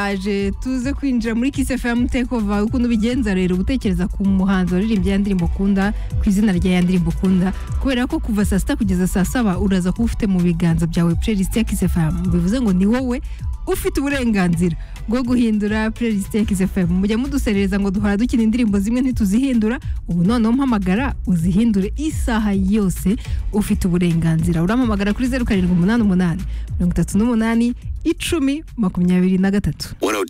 yaje tuze kwinjira muri kisefemu tekova ukuntu ubigenza rero gutekereza ku muhanzi waririmbye ya ndirimbo ukunda ku izina rya ya ndirimbo ukunda kubera ko kuva saa sita kugeza saa saba uraza kuba ufite mu biganza byawe playlist ya kisefemu bivuze ngo ni wowe ufite uburenganzira bwo guhindura playlist ya kisefemu mujya muduserereza ngo duhora dukina indirimbo zimwe ntituzihindura ubu noneho mpamagara uzihindure isaha yose ufite uburenganzira urampamagara kuri zeru karindwi umunani umunani mirongo itatu n'umunani icumi makumyabiri na gatatu 102